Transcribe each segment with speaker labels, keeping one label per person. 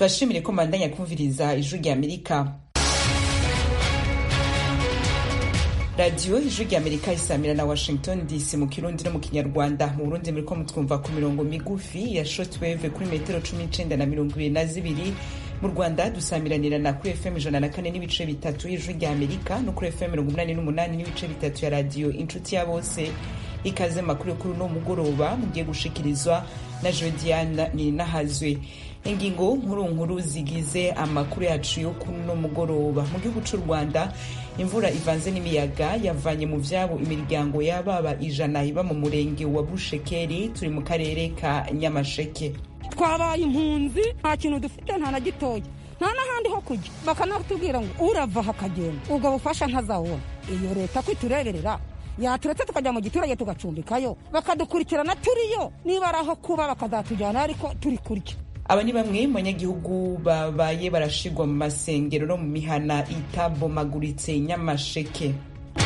Speaker 1: tubashimire ko mbandanya kumviriza ijwi rya amerika radiyo ijwi rya amerika isamira na washington dc mu kirundi no mu kinyarwanda mu burundi muriko mutwumva ku mirongo migufi ya shortwave kuri metero cumi n'icenda na mirongo ibiri na zibiri mu rwanda dusamiranirana kuri fm ijana na kane n'ibice bitatu y'ijwi rya amerika no kuri fm mirongo umunani n'umunani n'ibice bitatu ya radiyo inshuti ya bose ikaze makuru yo kuri uno mugoroba mugiye gushikirizwa na jodiana ninahazwe ingingo nkuru nkuru zigize amakuru yacu yo kuri uno mugoroba mu gihugu c'u rwanda imvura ivanze n'imiyaga yavanye mu vyabo imiryango y'ababa ijana iba mu murenge wa bushekeri turi mu karere ka nyamasheke
Speaker 2: twabaye impunzi nta kintu dufite nta na gitoya nta n'ahandi ho kujya bakanatubwira ngo urava hakagenda ubwo bufasha ntazabona iyo leta ko itureberera yaturetse tukajya mu giturage tugacumbikayo bakadukurikirana turiyo niba ari aho kuba bakazatujyana ariko turi kurya
Speaker 1: aba ni bamwe mu banyagihugu babaye barashigwa mu masengero no mu mihana itabomaguritse nyamasheke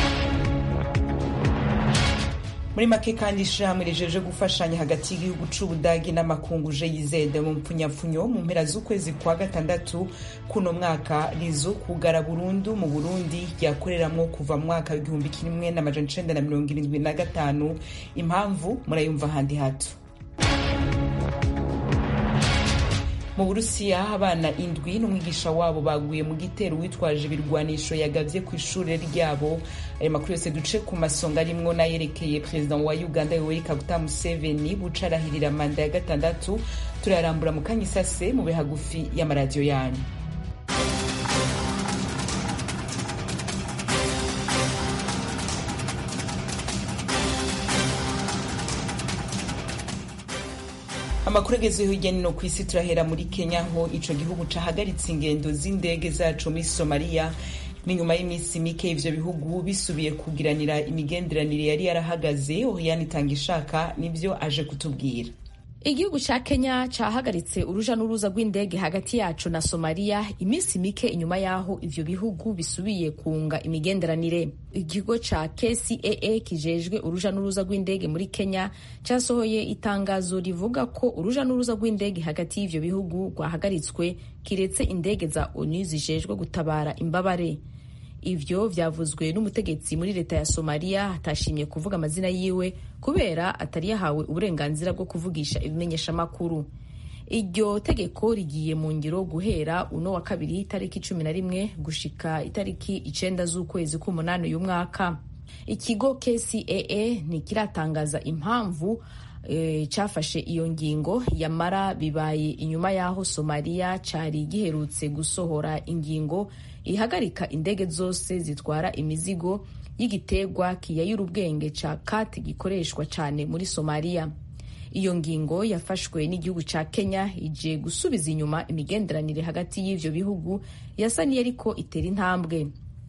Speaker 1: muri make kandi ishirahamwe rijeje gufashanya hagati y'igihugu c'ubudagi n'amakungu jeyizede mu mpfunyapfunyo mu mpera z'ukwezi kwa gatandatu kuno mwaka rizo kugara burundu mu burundi ryakoreramwo kuva mu mwaka w'igihumbi kimwe n'amajana icenda na mirongo irindwi na gatanu impamvu murayumva ahandi hato mu burusiya abana indwi n'umwigisha wabo baguye mu gitero witwaje ibirwanisho yagavye ku ishure ryabo ayo makuru yose duce ku masonga arimwo n'ayerekeye perezida wa uganda yoweri kaguta museveni buca arahirira manda ya gatandatu turayarambura mu kanya isase mu bihagufi y'amaradiyo yanyu amakuru agezweho hirya no ku isi turahera muri kenya aho ico gihugu cahagaritse ingendo z'indege zaco muri somaliya n'inyuma y'iminsi mike ivyo bihugu bisubiye kugiranira imigenderanire yari yarahagaze oriane itanga ishaka nivyo aje kutubwira
Speaker 3: igihugu ca kenya cahagaritse uruja n'uruza rw'indege hagati yaco na somaliya iminsi mike inyuma y'aho ivyo bihugu bisubiye kunga imigenderanire ikigo ca kcaa kijejwe uruja n'uruza rw'indege muri kenya casohoye itangazo rivuga ko uruja n'uruza rw'indege hagati y'ivyo bihugu rwahagaritswe kiretse indege za onu zijejwe gutabara imbabare ivyo vyavuzwe n'umutegetsi muri leta ya somaliya atashimye kuvuga amazina yiwe kubera atari yahawe uburenganzira bwo kuvugisha ibimenyeshamakuru iryo tegeko rigiye mu ngiro guhera uno wa kabiri itariki cumi na rimwe gushika itariki icenda z'ukwezi k'umunani uyu mwaka ikigo kcaa ntikiratangaza impamvu e, cafashe iyo ngingo yamara bibaye inyuma y'aho somaliya cari giherutse gusohora ingingo ihagarika indege zose zitwara imizigo y'igiterwa kiyayura ubwenge ca kati gikoreshwa cane muri somaliya iyo ngingo yafashwe n'igihugu ca kenya ije gusubiza inyuma imigenderanire hagati y'ivyo bihugu yasa niyariko itera intambwe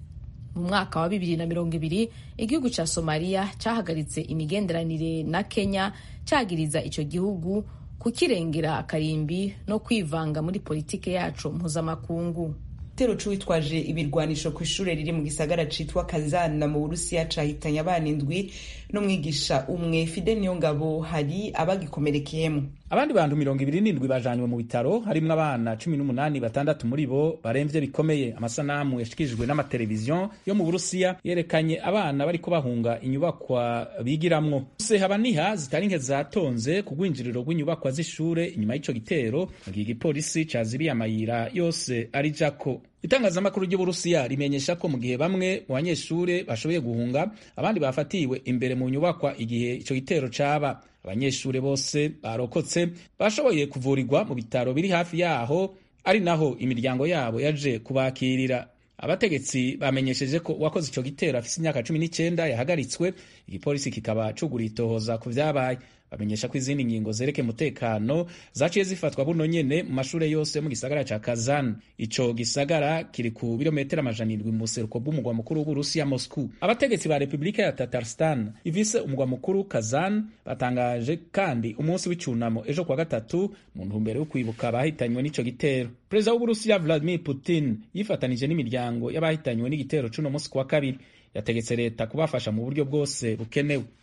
Speaker 3: mu mwaka wa bibiri na mirongo ibiri igihugu ca somaliya cahagaritse imigenderanire na kenya cagiriza ico gihugu kukirengera akarimbi no kwivanga muri politike yaco mpuzamakungu
Speaker 1: igitero c'uwitwaje ibirwanisho ku ishure riri mu gisagara citwa kazana mu burusiya cahitanye abana indwi n'umwigisha umwe fide niyo ngabo hari abagikomerekeyemo
Speaker 4: abandi bantu mirongo ibiri n'indwi bajanywe mu bitaro harimwo abana cumi n'umunani batandatu muri bo baremvye bikomeye amasanamu yashikirijwe n'amateleviziyo yo mu burusiya yerekanye abana bariko bahunga inyubakwa bigiramwo se haba niha zitari nke zatonze ku rwinjiriro rw'inyubakwa z'ishure inyuma y'ico gitero mu gihe igipolisi cazibiye amayira yose ari jako itangazamakuru ry'uburusiya rimenyesha ko mu gihe bamwe mu banyeshure bashoboye guhunga abandi bafatiwe imbere mu nyubakwa igihe ico gitero caba abanyeshure bose barokotse bashoboye kuvurirwa mu bitaro biri hafi yaho ari naho imiryango yabo yaje kubakirira abategetsi bamenyesheje ko uwakoze ico gitero afise imyaka cumi n'icenda yahagaritswe igipolisi kikaba cuguriye itohoza ku vyabaye bamenyesha ko izindi ngingo zereke umutekano zaciye zifatwa buno nyene mu mashure yose yo mu gisagara ca Kazan ico gisagara kiri ku birometero amajana indwi mu buseruko bw'umugwa mukuru w'Uburusiya Moscow abategetsi ba Republika ya Tatarstan ivise umugwa mukuru Kazan batangaje kandi umunsi w'icunamo ejo kwa gatatu mu ntumbero yo kwibuka abahitanywe n'ico gitero perezida w'Uburusiya Vladimir Putin yifatanije n'imiryango y'abahitanywe n'igitero c'uno munsi kwa kabiri yategetse leta kubafasha mu buryo bwose bukenewe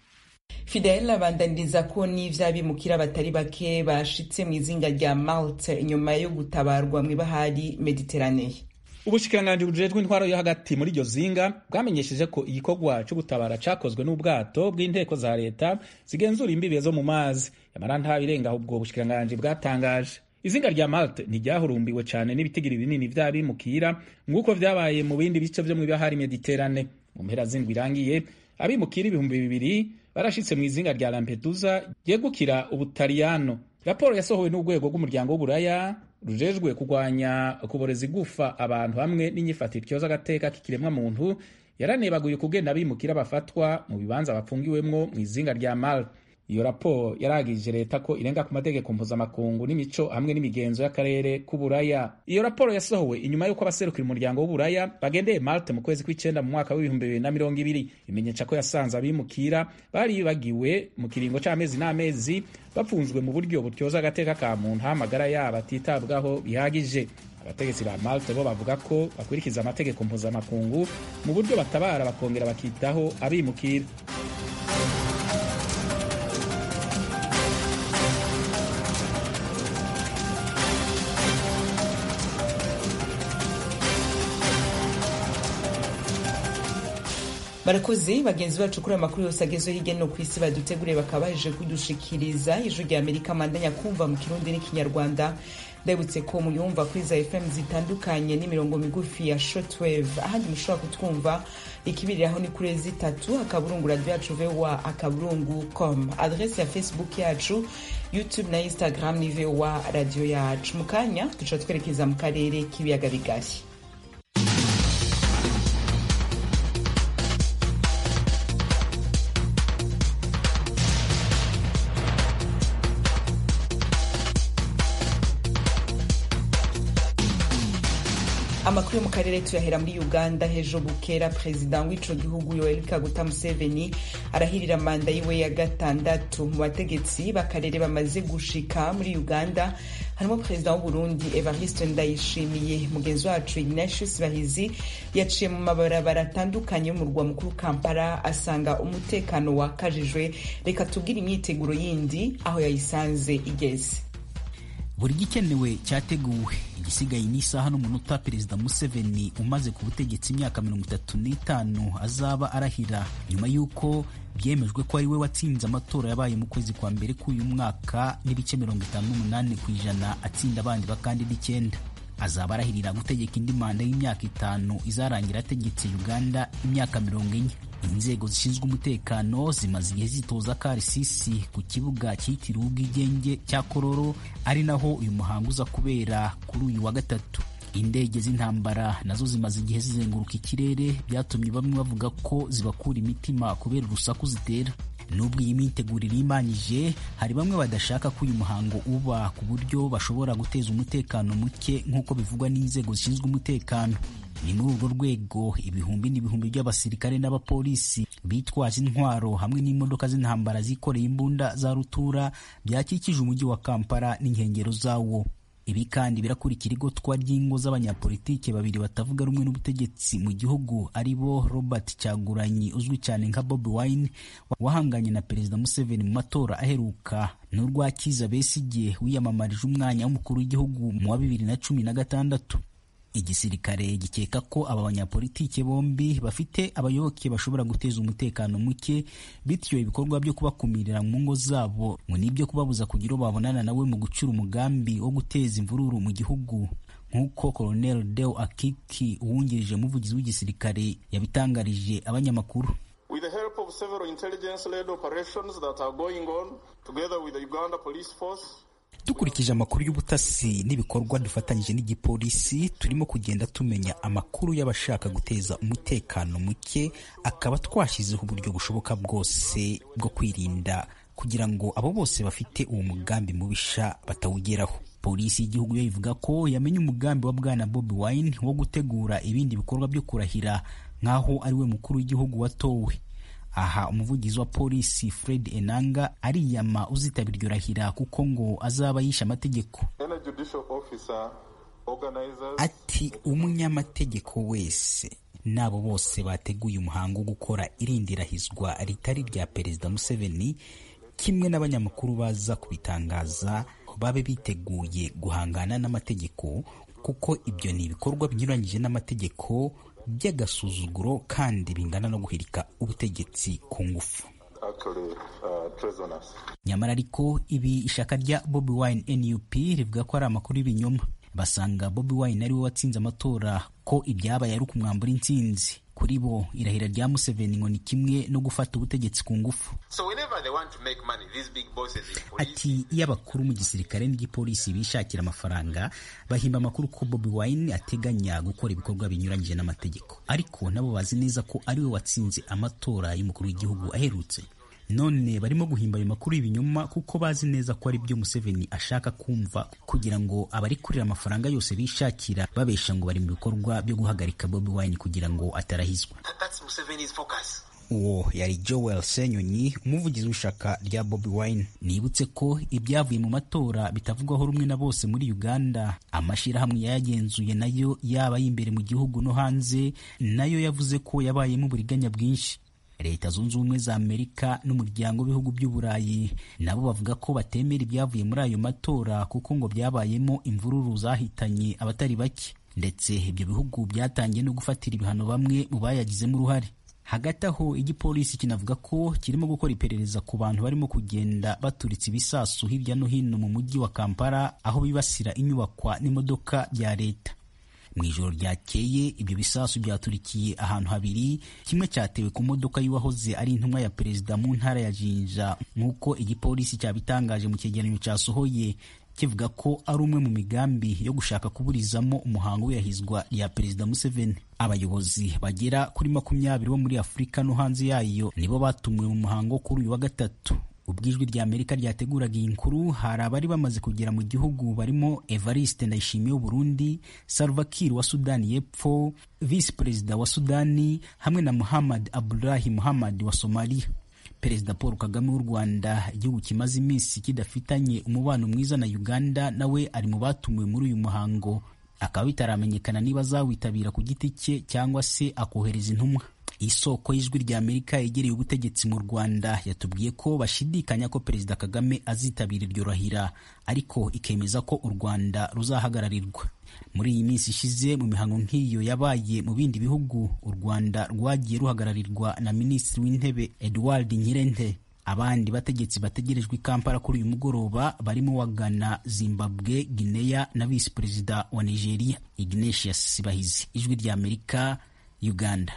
Speaker 1: fidel abandaniriza ko n'ivy'abimukira batari bake bashitse mu izinga rya malte inyuma yo gutabarwa mw'ibahari mediteraneye
Speaker 4: ubushikiranganji bujejwe intwaro yo hagati muri iryo zinga bwamenyesheje ko igikorwa cyo gutabara cakozwe n'ubwato bw'inteko za leta zigenzura imbibe zo mu mazi yamara ntabirenga ubwo bushikiranganji bwatangaje izinga rya malte ntiryahurumbiwe cyane n'ibitigiri binini vy'abimukira nk'uko vyabaye mu bindi bice vyo mw'ibahari mediterane mu mpera z'indwi irangiye abimukira ibihumbi bibiri barashitse mu izinga rya lampedusa ryegukira ubutaliyano raporo yasohowe n'urwego rw'umuryango w'uburaya rujejwe kurwanya kuboreza igufa abantu hamwe n'inyifatiro ityoza agateka k'ikiremwa muntu yaranebaguye ukugenda abimukira bafatwa mu bibanza bapfungiwemwo mu izinga rya malte iyo raporo yaragije leta ko irenga ku mategeko mpuzamakungu n'imico hamwe n'imigenzo y'akarere k'uburaya iyo raporo yasohowe inyuma y'uko abaserukira umuryango w'uburaya bagendeye malte mu kwezi kw'icenda mu mwaka w'ibihumbi bibiri na mirongo ibiri bimenyesha ko yasanze abimukira bari bagiwe mu kiringo c'amezi n'amezi bapfunzwe mu buryo butyoza agateka ka muntu aho amagara yabo atitabwaho bihagije abategetsi ba malte bo bavuga ko bakurikiza amategeko mpuzamakungu mu buryo batabara bakongera bakitaho abimukira
Speaker 1: barakoze bagenzi bacu kuri amakuru yose agezweho hirya no ku isi baduteguriye bakaba baje kudushikiriza ijwi rya amerika mandanya kumva mu kirundi n'ikinyarwanda ndabutse ko muyumva kuri za fm zitandukanye n'imirongo migufi ya shortwave ahandi mushobora kutwumva ikibiriraho ni kuri zitatu akaburungu radio yacu voa akaburungu com adrese ya facebook yacu youtube na instagram ni voa radio yacu mu kanya duca twerekeza mu karere k'ibiyaga bigari amakuru yo mu karere tuyahera muri uganda hejo bukera perezida w'ico gihugu yoweri kaguta museveni arahirira manda yiwe ya gatandatu mu bategetsi b'akarere bamaze gushika muri uganda harimo perezida w'uburundi evariste ndayishimiye mugenzi wacu ignatius bahizi yaciye mu mabarabara atandukanye y'umurwa mukuru kampala asanga umutekano wakajijwe reka tubwire imyiteguro yindi aho yayisanze igeze
Speaker 5: buri gikenewe cyateguwe igisigaye ni isaha n'umunota perezida museveni umaze ku butegetsi imyaka mirongo itatu n'itanu azaba arahira nyuma y'uko byemejwe ko ari we watsinze amatora yabaye mu kwezi kwa mbere k'uyu mwaka n'ibice mirongo itanu n'umunani ku ijana atsinda abandi bakandida icyenda azaba arahirira gutegeka indi manda y'imyaka itanu izarangira ategetse uganda imyaka mirongo ine inzego zishinzwe umutekano zimaze igihe zitoza karisisi ku kibuga cyitiriwe ubwigenge cya kororo ari naho uyu muhango uza kubera kuri uyu wa gatatu indege z'intambara nazo zimaze igihe zizenguruka ikirere byatumye bamwe bavuga ko zibakura imitima kubera urusaku zitera nubwo iyi myitegurire imanyije hari bamwe badashaka ko uyu muhango uba ku buryo bashobora guteza umutekano muke nk'uko bivugwa n'inzego zishinzwe umutekano ni muri urwo rwego ibihumbi n'ibihumbi by'abasirikare n'abapolisi bitwaje intwaro hamwe n'imodoka z'intambara zikoreye imbunda za rutura byakikije umujyi wa kampala n'inkengero zawo ibi kandi birakurikira igotwa ry'ingo z'abanyapolitike babiri batavuga rumwe n'ubutegetsi mu gihugu ari bo robert cyaguranyi uzwi cyane nka bobi wine wahanganye na perezida museveni mu matora aheruka n'urwa kiza besigye wiyamamarije umwanya w'umukuru w'igihugu mu wa bibiri na cumi na gatandatu igisirikare gikeka ko aba banyapolitike bombi bafite abayoboke bashobora guteza umutekano muke bityo ibikorwa byo kubakumirira mu ngo zabo ngo nibyo kubabuza kugira uwo babonana nawe mu gucura umugambi wo guteza imvururu mu gihugu nk'uko Colonel Deo Akiki uwungirije umuvugizi w'igisirikare yabitangarije abanyamakuru
Speaker 6: With the help of several intelligence-led operations that are going on together with the Uganda Police Force
Speaker 5: dukurikije amakuru y'ubutasi n'ibikorwa dufatanyije n'igipolisi turimo kugenda tumenya amakuru y'abashaka guteza umutekano muke akaba twashyizeho uburyo bushoboka bwose bwo kwirinda kugira ngo abo bose bafite uwo mugambi mubisha batawugeraho polisi y'igihugu yo ivuga ko yamenye umugambi wa bwana Bobi Wine wo gutegura ibindi bikorwa byo kurahira nk'aho ari we mukuru w'igihugu watowe aha umuvugizi wa polisi Fred Enanga ariyama uzitabira iryo rahira kuko ngo azaba yishe amategeko ati umunyamategeko wese n'abo bose bateguye umuhango wo gukora irindirahizwa ritari rya perezida museveni kimwe n'abanyamakuru baza kubitangaza babe biteguye guhangana n'amategeko kuko ibyo ni ibikorwa binyuranyije n'amategeko by'agasuzuguro kandi bingana no guhirika ubutegetsi ku ngufu nyamara ariko ibi ishaka rya bobi wine nup rivuga ko ari amakuru y'ibinyoma basanga bobi wine ariwe watsinze amatora ko ibyabaye ari ukumwambura intsinzi kuri bo irahira rya museveni ngo ni kimwe no gufata ubutegetsi ku ngufu ati iyo abakuru mu gisirikare n'igipolisi bishakira amafaranga bahimba amakuru ko bobi wine ateganya gukora ibikorwa binyuranyije n'amategeko ariko nabo bazi neza ko ariwe watsinze amatora y'umukuru w'igihugu aherutse none barimo guhimba ayo makuru y'ibinyoma kuko bazi neza ko ari byo museveni ashaka kumva kugira ngo abari kurira amafaranga yose bishakira babesha ngo bari mu bikorwa byo guhagarika bobi wine kugira ngo atarahizwa uwo yari joel senyonyi umuvugizi w'ishaka rya bobi wine nibutse ko ibyavuye mu matora bitavugwaho rumwe na bose muri uganda amashyirahamwe yayagenzuye nayo yaba y'imbere mu gihugu no hanze nayo yavuze ko yabayemo uburiganya bwinshi leta zunze ubumwe za amerika n'umuryango w'ibihugu by'uburayi nabo bavuga ko batemera ibyavuye muri ayo matora kuko ngo byabayemo imvururu zahitanye abatari bake ndetse ibyo bihugu byatangiye no gufatira ibihano bamwe mu bayagizemo uruhare hagati aho igipolisi kinavuga ko kirimo gukora iperereza ku bantu barimo kugenda baturitsa ibisasu hirya no hino mu mujyi wa kampala aho bibasira inyubakwa n'imodoka bya leta mu ijoro ryakeye ibyo bisasu byaturikiye ahantu habiri kimwe cyatewe ku modoka y'uwahoze ari intumwa ya perezida mu ntara ya jinja nk'uko igipolisi cyabitangaje mu cyegeranyo cyasohoye kivuga ko ari umwe mu migambi yo gushaka kuburizamo umuhango w'iyahizwa rya perezida museveni abayobozi bagera kuri makumyabiri bo muri afurika no hanze yayo nibo batumiwe mu muhango kuri uyu wa gatatu ubwo ijwi rya amerika ryateguraga iyi nkuru hari abari bamaze kugera mu gihugu barimo evariste ndayishimiye w'uburundi salva kiir wa sudani y'epfo visi perezida wa sudani hamwe na muhammad abdulahi muhammad wa somaliya perezida paul kagame w'u rwanda igihugu kimaze iminsi kidafitanye umubano mwiza na uganda nawe ari mu batumiwe muri uyu muhango akaba bitaramenyekana niba azawitabira ku giti cye cyangwa se akohereza intumwa isoko y'ijwi rya amerika yegereye ubutegetsi mu rwanda yatubwiye ko bashidikanya ko perezida kagame azitabira iryo rahira ariko ikemeza ko u rwanda ruzahagararirwa muri iyi minsi ishize mu mihango nk'iyo yabaye mu bindi bihugu u rwanda rwagiye ruhagararirwa na minisitiri w'intebe edward nkirente abandi bategetsi bategerejwe i kampala kuri uyu mugoroba barimo wa ghana zimbabwe guinea na visi perezida wa nigeria ignatius sibahizi ijwi rya amerika uganda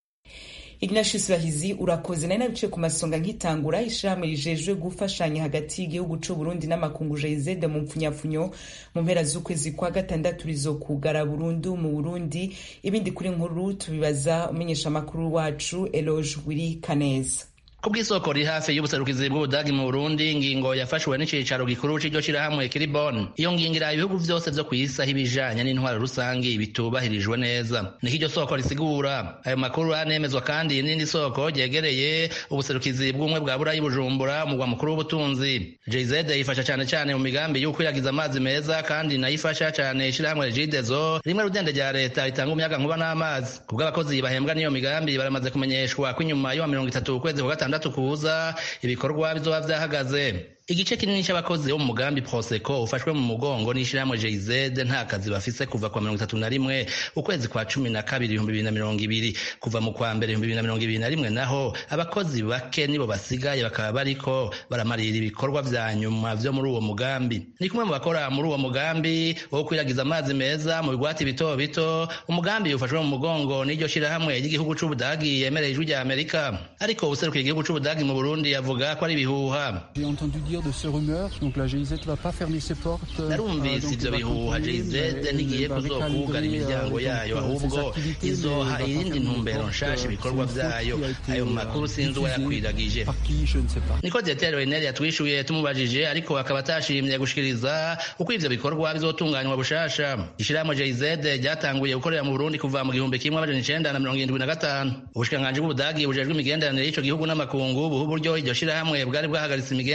Speaker 1: ignatius bahizi urakoze nari nabiciye ku masonga nkitangura ishirahamwe rijejwe gufashanya hagati y'igihugu c'u burundi n'amakungu jezede mu mpfunyapfunyo mu mpera z'ukwezi kwa gatandatu rizokugara burundu mu burundi ibindi kuri nkuru tubibaza umenyesha amakuru wacu eloge wiri kaneza
Speaker 7: kubw'isoko riri hafi y'ubuserukizi bw'ubudagi mu burundi ingingo yafashwe n'icicaro gikuru c'iryo shirahamwe kiri bon iyo ngingo iraha ibihugu vyose vyo kw'isi aho ibijanye n'intwaro rusangi bitubahirijwe neza niko iryo soko risigura ayo makuru anemezwa kandi n'irindi soko ryegereye ubuserukizi bw'ubumwe bwa burayi bujumbura umugwa mukuru w'ubutunzi jz yifasha cane cane mu migambi y'ukwiragiza amazi meza kandi nayifasha cane ishirahamwe regidezo rimwe rudende rya leta ritanga umuyaga nkuba n'amazi kubw'abakozi bahembwa n'iyo migambi baramaze kumenyeshwa ko inyuma y'uwa mirongo itatu ukwezi kwa gatandatu gatandatu kuza ibikorwa bizoba vyahagaze igice kinini c'abakozi bo mu mugambi proseko ufashwe mu mugongo n'ishirahamwe jz nta kazi bafise kuva kwa mirongo itatu na rimwe ukwezi kwa cumi na kabiri ibihumbi bibiri na mirongo ibiri kuva mu kwa mbere ibihumbi bibiri na mirongo ibiri na rimwe naho abakozi bake nibo basigaye bakaba bariko baramarira ibikorwa vya nyuma vyo muri uwo mugambi ni kumwe mu bakora muri uwo mugambi wo kwiragiza amazi meza mu bigwati bito bito umugambi ufashwe mu mugongo n'iryo shirahamwe ry'igihugu c'ubudagi yemereye ijwi rya amerika ariko ubuserukiye igihugu c'ubudagi mu burundi yavuga ko ari ibihuha
Speaker 8: de ces rumeurs. Donc la GIZ ne va pas fermer ses portes.
Speaker 7: narumvise ivyo bihuha GIZ ntigiye kuzokugara imiryango yayo ahubwo izoha irindi ntumbero nshasha ibikorwa vyayo ayo makuru sinzi uwayakwiragije niko dietero enel yatwishuye tumubajije ariko akaba atashimye gushikiriza uko ivyo bikorwa bizotunganywa bushasha ishirahamwe GIZ ryatanguye gukorera mu Burundi kuva mu gihumbi kimwe amajana icenda na mirongo irindwi na gatanu ubushikiranganji bw'ubudagi bujejwe imigenderanire y'ico gihugu n'amakungu buha uburyo iryo shirahamwe bwari bwahagaritse imigenderanire yayo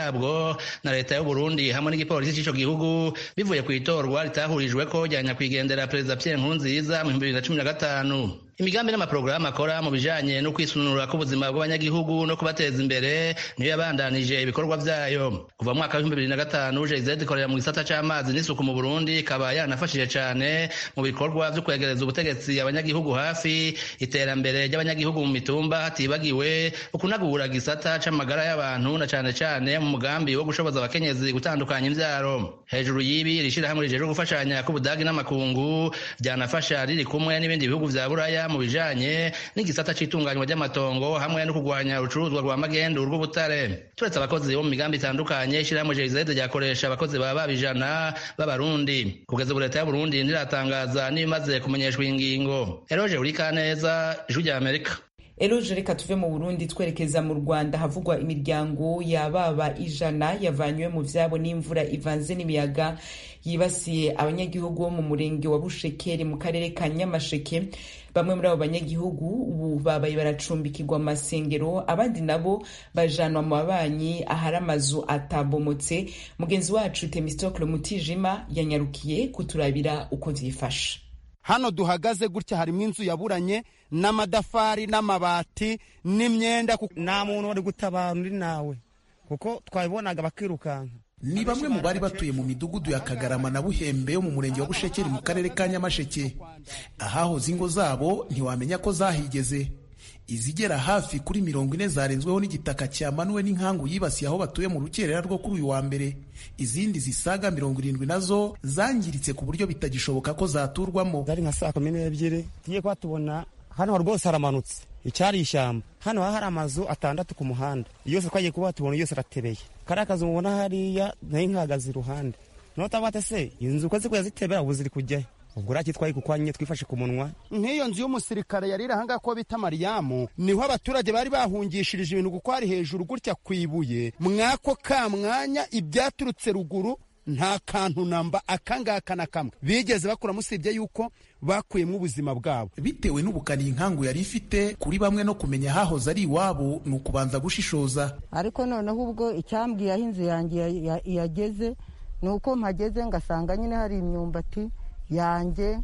Speaker 7: yabwo na leta y'u Burundi hamwe n'igipolisi c'ico gihugu bivuye ku itorwa ritahurijweko rya nyakwigendera perezida Pierre Nkurunziza mu 2015 imigambi n'amaporogaramu akora mu bijanye no kwisununura k'ubuzima bw'abanyagihugu no kubateza imbere niyo yabandanije ibikorwa vyayo kuva mu mwaka w'ibihumbi bibiri na gatanu jz ikorera mu gisata c'amazi n'isuku mu burundi ikaba yanafashije cane mu bikorwa vyo kwegereza ubutegetsi abanyagihugu hafi iterambere ry'abanyagihugu mu mitumba hatibagiwe ukunagura gisata c'amagara y'abantu na cane cane mu mugambi wo gushoboza abakenyezi gutandukanya imvyaro hejuru y'ibi rishirahamwe rijejwe gufashanya k'ubudagi n'amakungu ryanafasha riri kumwe n'ibindi bihugu vya buraya mu bijanye n'igisata c'itunganywa ry'amatongo hamwe no kurwanya urucuruzwa rwa magendu rw'ubutare turetse abakozi bo mu migambi itandukanye ishirahamwe jz ryakoresha abakozi baba babijana b'abarundi kugeza ubu leta y'uburundi ntiratangaza n'ibimaze kumenyeshwa iyi ngingo eroje urikaneza ijwi rya amerika
Speaker 1: eroje reka tuve mu burundi twerekeza mu rwanda havugwa imiryango yababa ijana yavanywe mu vyabo n'imvura ivanze n'imiyaga yibasiye abanyagihugu bo mu murenge wa bushekeri mu karere ka nyamasheke bamwe muri abo banyagihugu ubu babaye baracumbikirwa mu masengero abandi nabo bajanwa mu babanyi ahari amazu atabomotse mugenzi wacu temistokle mutijima yanyarukiye kuturabira uko vyifashe
Speaker 9: hano duhagaze gutya harimo inzu yaburanye n'amadafari n'amabati n'imyenda
Speaker 10: nta muntu wari gutabara undi nawe kuko twabibonaga bakirukanka
Speaker 11: ni bamwe mu bari batuye mu midugudu ya kagarama na buhembe yo mu murenge wa bushekeri mu karere ka nyamasheke ahahoze ingo zabo ntiwamenya ko zahigeze izigera hafi kuri mirongo ine zarenzweho n'igitaka cyamanuwe n'inkangu yibasiye aho batuye mu rukerera rwo kuri uyu wa mbere izindi zisaga mirongo irindwi nazo zangiritse ku buryo bitagishoboka ko zaturwamo
Speaker 10: zari nka saa kumi n'ebyiri tugiye kuba tubona hano rwose haramanutse icyari ishyamba hano hari amazu atandatu ku muhanda yose twagiye kuba tubona yose aratebeye kariya kazu mubona hariya nayo nkahagaze iruhande noneho utavuga se inzu uko zikuya zitebera ubu ziri kujyayo ubwo uriya kitwaye kuko nyine twifashe ku munwa
Speaker 9: nk'iyo nzu y'umusirikare yari iri ahangaha ko bita mariyamu niho abaturage bari bahungishirije ibintu kuko hari hejuru gutya ku ibuye mwako ka mwanya ibyaturutse ruguru nta kantu namba akangaka na kamwe bigeze bakuramo usibye yuko bakuyemo ubuzima bwabo
Speaker 11: bitewe n'ubukana iyi nkangu yari ifite kuri bamwe no kumenya hahoze ari iwabo ni ukubanza gushishoza
Speaker 2: ariko noneho ubwo icyambwiye aho inzu yanjye yageze ni uko mpageze ngasanga nyine hari imyumbati yanjye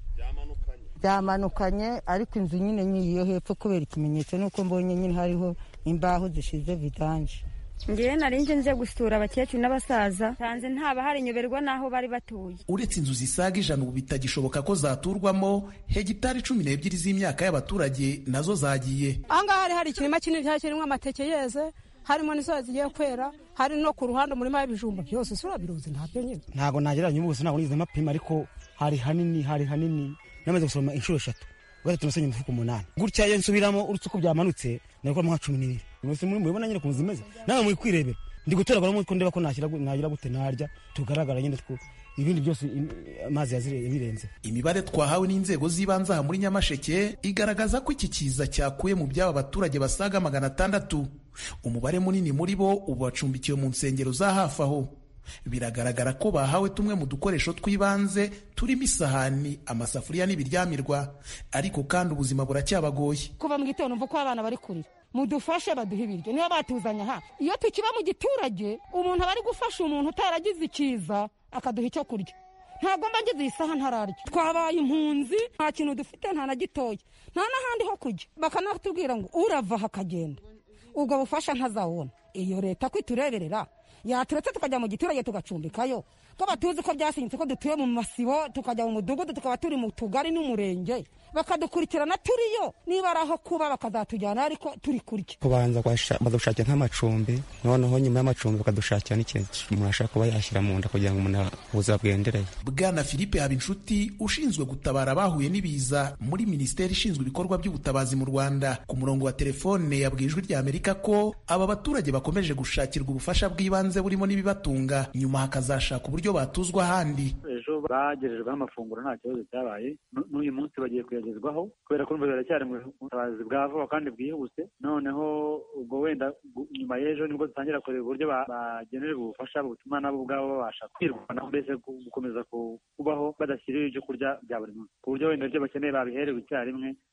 Speaker 2: byamanukanye ariko inzu nyine nyiriyo hepfo kubera ikimenyetso nuko mbonye nyine hariho imbaho zishize vidanje
Speaker 12: ngewe nari nje nje gusura abakecuru n'abasaza nsanze ntaba hari nyoberwa n'aho bari batuye
Speaker 11: uretse inzu zisaga ijana ubu bitagishoboka ko zaturwamo hegitari cumi n'ebyiri z'imyaka y'abaturage nazo zagiye
Speaker 2: ahangaha hari hari ikirima kinini cyari kirimo amateke yeze harimo n'isoya zigiye kwera hari no ku ruhande umurima w'ibijumba byose usura biruzi ntabyo nyine
Speaker 10: ntabwo nagereranya ubuso ntabwo nize amapima ariko hari hanini hari hanini namaze gusoroma inshuro eshatu gatatu nasenye imifuka umunani gutya iyo nsubiramo uretse uko byamanutse nabikoramo nka cumi n'ibiri umunsi muri mubibona nyine ukuntu zimeze nawe muri kwirebera ndi gutoraguramo ko ndeba ko nagira gute narya tugaragara nyine two ibindi byose amazi yabirenze
Speaker 11: imibare twahawe n'inzego z'ibanze aha muri nyamasheke igaragaza ko iki kiza cyakuye mu by'aba baturage basaga magana atandatu umubare munini muri bo ubu bacumbikiwe mu nsengero za hafi aho biragaragara ko bahawe tumwe mu dukoresho tw'ibanze turimo isahani amasafuriya n'ibiryamirwa ariko kandi ubuzima buracyabagoye
Speaker 2: kuva mu gitondo mvuga ko abana bari kurira mudufashe baduhe ibiryo niba batuzanye aha iyo tukiba mu giturage umuntu aba ari gufasha umuntu utaragize ikiza akaduha icyo kurya ntabwo mba ngize iyi saha ntararya twabaye impunzi nta kintu dufite nta na gitoya nta n'ahandi ho kujya bakanatubwira ngo urava aha akagenda ubwo bufasha ntazawubona iyo leta ko itureberera yaturetse tukajya mu giturage tugacumbikayo ko batuzi ko byasinyitse ko dutuye mu masibo tukajya mu mudugudu tukaba turi mu tugari n'umurenge bakadukurikirana turiyo niba ari aho kuba bakazatujyana ariko turi kurya
Speaker 10: kubanza badushakira nk'amacumbi noneho nyuma y'amacumbi bakadushakira n'ikintu umuntu ashaka kuba yashyira mu nda kugira ngo umuntu ubuzima bwendereye
Speaker 11: bwana philippe habinshuti ushinzwe gutabara abahuye n'ibiza muri minisiteri ishinzwe ibikorwa by'ubutabazi mu rwanda ku murongo wa telefone yabwiye ijwi rya amerika ko aba baturage bakomeje gushakirwa ubufasha bw'ibanze burimo n'ibibatunga nyuma hakazashaka uburyo batuzwa ahandi
Speaker 13: ejo bagejejweho amafunguro nta kibazo cyabaye n'uyu munsi bagiye kuyagezwaho kubera ko biracyari mu butabazi bwa vuba kandi bwihuse noneho ubwo wenda nyuma y'ejo nibwo dutangira kureba uburyo bagenerwa ubufasha butuma nabo ubwabo babasha kwirwanaho mbese gukomeza kubaho badashyiriwe ibyo kurya bya buri munsi ku buryo wenda ibyo bakeneye babiherewe icyarimwe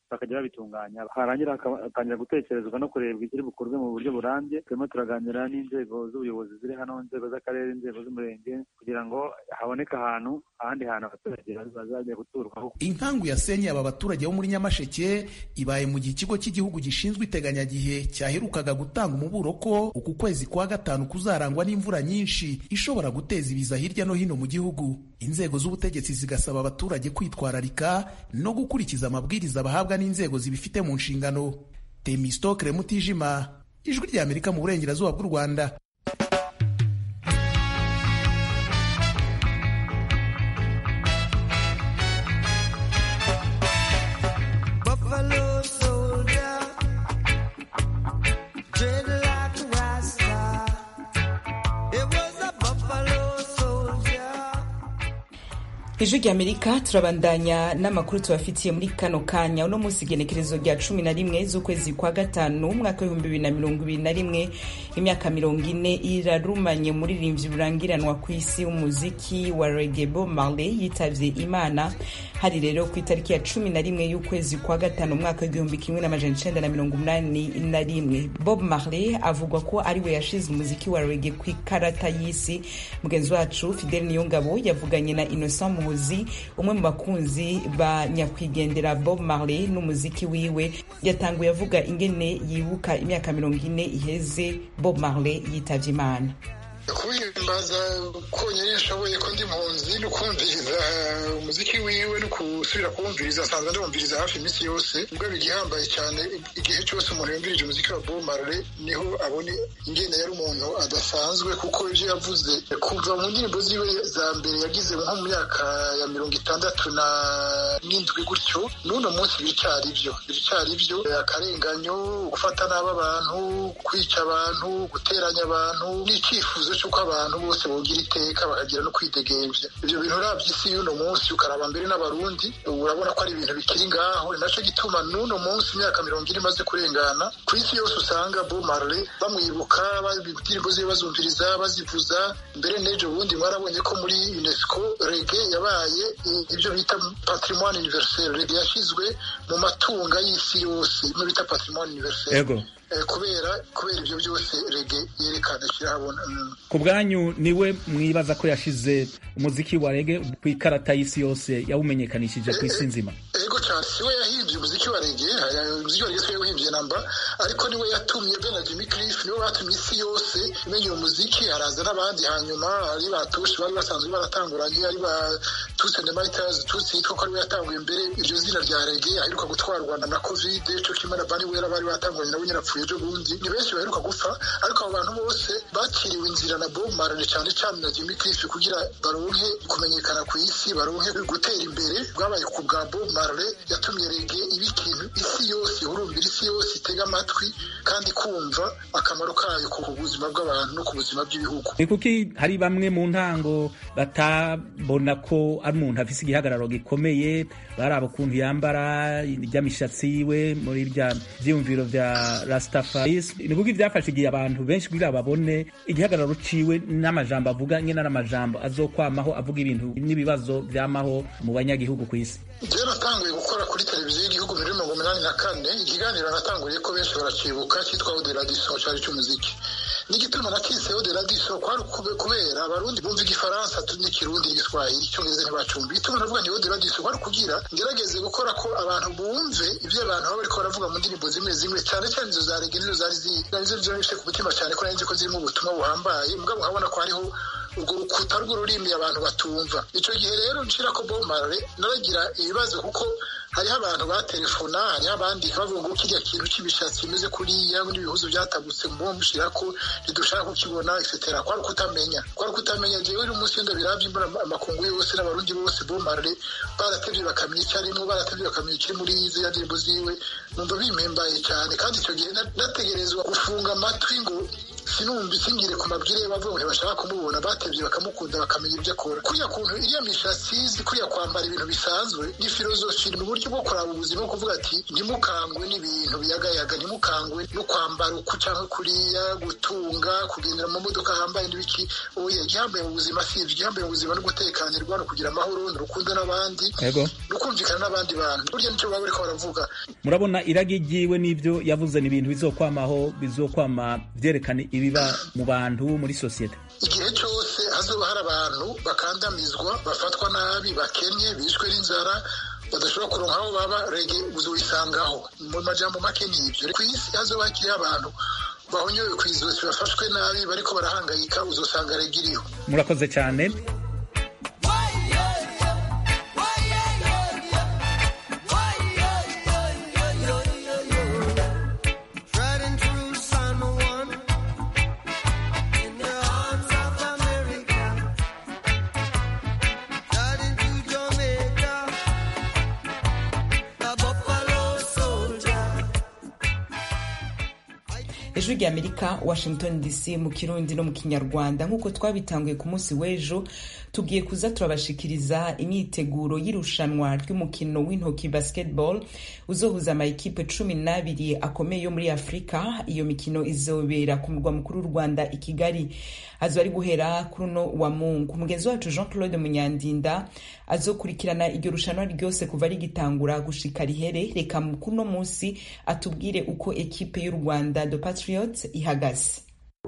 Speaker 13: bakajya babitunganya harangira hakatangira gutekerezwa no kurebwa ikiri bukorwe mu buryo burambye turimo turaganira n'inzego z'ubuyobozi ziri hano inzego z'akarere inzego z'umurenge kugira ngo haboneke ahantu ahandi hantu abaturage bazajya guturwaho
Speaker 11: inkangu yasenye aba baturage bo muri nyamasheke ibaye mu gihe ikigo cy'igihugu gishinzwe iteganyagihe cyaherukaga gutanga umuburo ko uku kwezi kwa gatanu kuzarangwa n'imvura nyinshi ishobora guteza ibiza hirya no hino mu gihugu inzego z'ubutegetsi zigasaba abaturage kwitwararika no gukurikiza amabwiriza bahabwa n'inzego zibifite mu nshingano temistokre mutijima ijwi rya amerika mu burengerazuba bw'u rwanda
Speaker 1: ijwi rya amerika turabandanya n'amakuru tubafitiye muri kano kanya uno munsi igenekerezo rya cumi na rimwe z'ukwezi kwa gatanu umwaka w'ibihumbi bibiri na mirongo ibiri na rimwe imyaka mirongo ine irarumanye umuririmbyi rurangiranwa ku isi w'umuziki wa rege bob marley yitavye imana hari rero ku itariki ya cumi na rimwe y'ukwezi kwa gatanu umwaka w'igihumbi kimwe n'amajana icenda na mirongo umunani na rimwe bob marley avugwa ko ariwe yashize umuziki wa rege ku ikarata y'isi mugenzi wacu fidel niyongabo yavuganye na innocent muhuzi umwe mu bakunzi ba nyakwigendera bob marley n'umuziki wiwe yatanguye avuga ingene yibuka imyaka mirongo ine iheze bob marley yitavye imana
Speaker 14: kuwihimbaza konyine nshoboye ko ndi mpunzi no kumviriza umuziki wiwe no gusubira kuwumviriza asanzwe ndumviriza hafi iminsi yose ubwo bigihambaye cyane igihe cyose umuntu yumvirije umuziki wa Bob Marley niho abone ingene yari umuntu adasanzwe kuko ibyo yavuze kuva mu ndirimbo ziwe za mbere yagize nko mu myaka ya mirongo itandatu na n'indwi gutyo n'uno munsi biracyari byo biracyari byo akarenganyo gufata nabi abantu kwica abantu guteranya abantu n'icyifuzo cy'uko abantu bose bogira iteka bakagira no kwidegemvya ibyo bintu uravye isi y'uno munsi ukaraba mbere n'abarundi urabona ko ari ibintu bikiri ngaho ni naco gituma n'uno munsi imyaka mirongo ine imaze kurengana ku isi yose usanga Bob Marley bamwibuka indirimbo ziwe bazumviriza bazivuza mbere n'ejo bundi mwarabonye ko muri UNESCO rege yabaye ibyo bita patrimoine universel rege yashizwe mu matunga y'isi yose ibyo bita patrimoine universel
Speaker 4: Ego.
Speaker 14: kubera kubera ibyo byose rege yerekana kirahabona
Speaker 4: ku bwanyu niwe mwibaza ko yashize umuziki wa rege ku ikarata y'isi yose yawumenyekanishije ku isi nzima
Speaker 14: ego cyane siwe yahimbye umuziki wa rege umuziki wa rege siwe yahimbye namba ariko niwe yatumye be na Jimmy Cliff niwe batumye isi yose imenya uwo muziki haraza n'abandi hanyuma ari batushi bari basanzwe baratanguranye ari ba Tusi and the Miters Tusi yitwa ko ariwe yatanguye mbere iryo zina rya rege aheruka gutwarwa na covid cyo kimwe na Bunny Wera bari batanguranye nabo nyine apfuye ejo bundi ni benshi baheruka gupfa ariko abo bantu bose bakiriwe inzira na Bob Marley cyane cyane na Jimmy Cliff kugira baronke kumenyekana ku isi baronke gutera imbere bwabaye ku bwa Bob Marley yatumye rege iba ikintu isi yose ihurumbira isi yose itega amatwi kandi kumva akamaro kayo ku buzima bw'abantu no ku buzima bw'ibihugu
Speaker 4: ni kuki hari bamwe mu ntango batabona ko ari umuntu afise igihagararo gikomeye baraba ukuntu yambara ry'amishatsi yiwe muri rya vyiyumviro vya rastafaris ni kuki vyafashe igihe abantu benshi kugira babone igihagararo ciwe n'amajambo avuga nyene n'amajambo azokwamaho avuga ibintu n'ibibazo vyamaho mu banyagihugu ku isi
Speaker 14: jewe natanguye gukora kuri televiziyo y'igihugu muri mirongo umunani na kane ikiganiro natanguriye ko benshi baracibuka cyitwa ode radiso cari c'umuziki n'igituma nakise ode radiso kwari kubera abarundi bumva igifaransa n'ikirundi n'igiswahili icyongereza ntibacumbi igituma navuga ni ode radiso kwari kugira ngerageze gukora ko abantu bumve ivyo abantu baba bariko baravuga mu ndirimbo zimwe zimwe cyane cyane izo za rege nizo zari nizo zifite ku mutima cyane ko nari ko zirimo ubutumwa buhambaye mugabo nkabona ko hariho urwo rukuta rw'ururimi abantu batumva icyo gihe rero nshira ko Bob Marley naragira ibibazo kuko hariho abantu batelefona hariho abandika bavuga ngo kirya kintu cy'ibishatsi bimeze kuriya n'ibihuzo byatagutse mu mushira ko ntidushaka kukibona etc kwari kutamenya kwari kutamenya jewe uri umunsi ndabiravye imbona amakungu yose n'abarundi bose Bob Marley baratevye bakamenya icyo arimo baratevye bakamenya ikiri muri ziriya ndirimbo ziwe numva bimpembaye cyane kandi icyo gihe nategerezwa gufunga amatwi ngo sinumva isingire ku mabwire bavuga ngo ntibashaka kumubona batevye bakamukunda bakamenya ibyo akora kuriya kuntu iriya mishatsi kuriya kwambara ibintu bisanzwe ni filozofi ni uburyo bwo kuraba ubuzima bwo kuvuga ati ntimukangwe n'ibintu biyagayaga ntimukangwe no kwambara uku cyangwa kuriya gutunga kugendera mu modoka hambaye n'ibiki oya igihambaye mu buzima si ivyo igihambaye mu buzima no gutekanirwa no kugira amahoro no rukundo n'abandi
Speaker 4: Ego.
Speaker 14: no kumvikana n'abandi bantu burya nicyo baba bariko baravuga
Speaker 4: murabona iragi ryiwe n'ibyo yavuze ni ibintu bizokwamaho bizokwama vyerekana ibiba mu bantu muri sosiyete
Speaker 14: igihe cyose hazoba hari abantu bakandamizwa bafatwa nabi bakennye bishwe n'inzara badashobora kuronka aho baba rege uzoyisangaho mu majambo make ni ibyo ku isi hazoba hakiriho abantu bahonyowe ku izosi bafashwe nabi bariko barahangayika uzosanga rege iriho
Speaker 4: murakoze cyane
Speaker 15: Riding through San Juan in the arms of America. Riding to Jamaica, a buffalo soldier.
Speaker 1: ijwi rya amerika washington dc mu kirundi no mu kinyarwanda nk'uko twabitanguye ku munsi w'ejo tugiye kuza turabashikiriza imyiteguro y'irushanwa ry'umukino w'intoki basketball uzohuza amayikipe cumi n'abiri akomeye yo muri afurika iyo mikino izobera ku murwa mukuru w'u rwanda i kigali azo ari guhera kuri uno wa mungu mugenzi wacu jean claude munyandinda azokurikirana iryo rushanwa ryose kuva rigitangura gushika rihere reka kuno munsi atubwire uko ekipe y'u rwanda the patriots ihagaze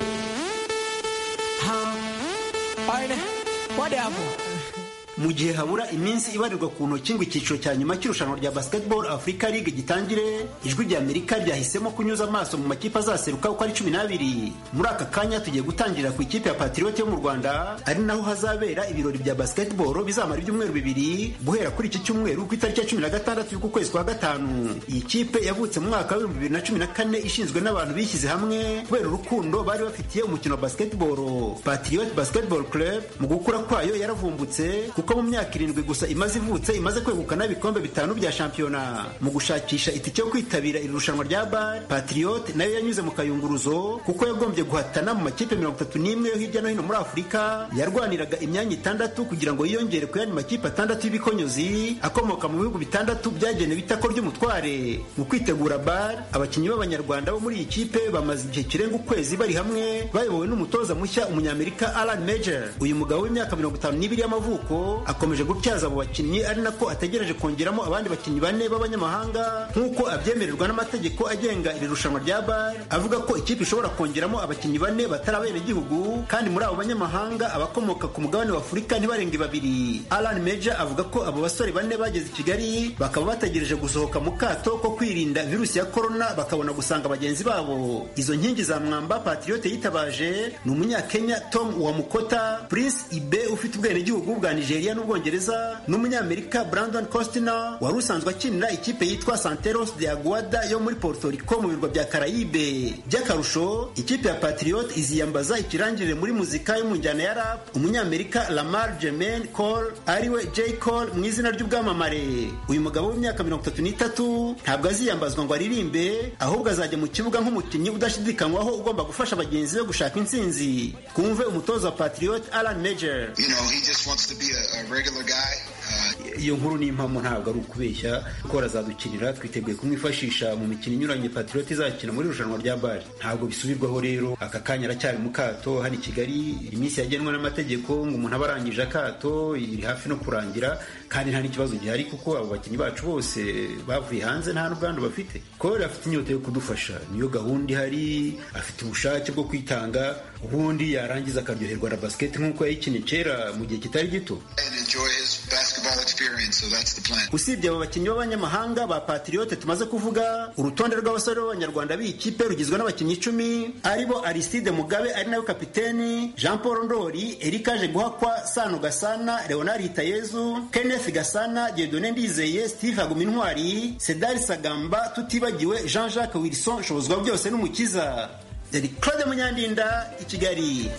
Speaker 16: mu gihe habura iminsi ibarirwa ku ntoki ngo icyiciro cya nyuma cy'irushanwa rya basketball africa league gitangire ijwi rya amerika ryahisemo kunyuza amaso mu makipe azaseruka uko ari cumi n'abiri muri aka kanya tugiye gutangirira ku ikipe ya patriot yo mu rwanda ari naho hazabera ibirori bya basketball bizamara ibyumweru bibiri guhera kuri iki cyumweru ku itariki ya cumi na gatandatu y'uku kwezi kwa gatanu iyi kipe yavutse mu mwaka w'ibihumbi bibiri na cumi na kane ishinzwe n'abantu bishyize hamwe kubera urukundo bari bafitiye umukino wa basketball patriot basketball club mu gukura kwayo yaravumbutse kuko mu myaka irindwi gusa imaze ivutse imaze kwegukana ibikombe bitanu bya shampiyona mu gushakisha itike yo kwitabira iri rushanwa rya bar patriot nayo yanyuze mu kayunguruzo kuko yagombye guhatana mu makipe mirongo itatu n'imwe yo hirya no hino muri afurika yarwaniraga imyanya itandatu kugira ngo yiyongere ku yandi makipe atandatu y'ibikonyozi akomoka mu bihugu bitandatu byagenewe itako ry'umutware mu kwitegura bar abakinnyi b'abanyarwanda bo muri iyi kipe bamaze igihe kirenga ukwezi bari hamwe bayobowe n'umutoza mushya umunyamerika alan major uyu mugabo w'imyaka mirongo itanu n'ibiri y'amavuko akomeje gutyaza abo bakinnyi ari nako ategereje kongeramo abandi bakinnyi bane b'abanyamahanga nk'uko abyemererwa n'amategeko agenga iri rushanwa rya bar avuga ko ikipe ishobora kongeramo abakinnyi bane batari abenegihugu kandi muri abo banyamahanga abakomoka ku mugabane wa afurika ntibarenge babiri alan major avuga ko abo basore bane bageze i kigali bakaba bategereje gusohoka mu kato ko kwirinda virusi ya korona bakabona gusanga bagenzi babo izo nkingi za mwamba patriote yitabaje ni umunyakenya tom wamukota prince ibe ufite ubwenegihugu bwa nigeria n'ubwongereza n'umunyamerika brandon costner wari usanzwe akinira ikipe yitwa santeros de aguada yo muri puerto rico mu birwa bya karayibe by'akarusho ikipe ya patriot iziyambaza ikirangirire muri muzika yo mu njyana ya rap umunyamerika lamar jermaine cole ariwe j cole mu izina ry'ubwamamare uyu mugabo w'imyaka mirongo itatu n'itatu ntabwo aziyambazwa ngo aririmbe ahubwo azajya mu kibuga nk'umukinnyi udashidikanywaho ugomba gufasha bagenzi be gushaka intsinzi twumve umutoza wa patriot alan major
Speaker 17: You know, he just wants to be a, a regular guy.
Speaker 16: iyo nkuru ni impamo ntabwo ari ukubeshya kuko barazadukinira twiteguye kumwifashisha mu mikino inyuranye patriot izakina muri irushanwa rya bari ntabwo bisubirwaho rero aka kanya aracyari mu kato hano i kigali iminsi yagenwe n'amategeko ngo umuntu aba arangije akato iri hafi no kurangira kandi nta n'ikibazo gihari kuko abo bakinnyi bacu bose bavuye hanze nta n'ubwandu bafite kore afite inyota yo kudufasha niyo gahunda ihari afite ubushake bwo kwitanga ubundi yarangiza akaryoherwa na basiketi nk'uko yayikinnye kera mu gihe kitari gito
Speaker 17: And enjoy his basketball experience, so that's the plan.
Speaker 16: usibye abo bakinnyi b'abanyamahanga ba patriote tumaze kuvuga urutonde rw'abasore b'abanyarwanda b'iyi kipe rugizwe n'abakinnyi icumi aribo aristide mugabe ari nawe kapiteni jean paul ndori erikaje guhakwa sano gasana leonard hitayezu kenneth gasana diedone ndizeye steve hagumintwari sedari sagamba tutibagiwe jean jacques wilson shobozwa byose n'umukiza yari claude munyandinda i kigali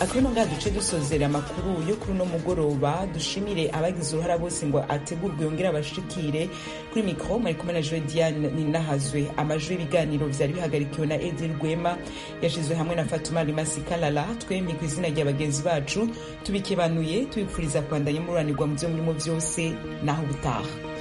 Speaker 1: akabino ngaha duce dusozera amakuru yo kuri uno mugoroba dushimire abagize uruhara bose ngo ategurwe yongere abashikire kuri mikoro mwari kumwe na joe diane ninahazwe amajwi y'ibiganiro vyari bihagarikiwe na edi rwema yashizwe hamwe na fatuma rimasi kalala twemye ku izina rya bagenzi bacu tubikebanuye tubipfuriza kwandanya mururanirwa mu vyo murimo vyose naho ubutaha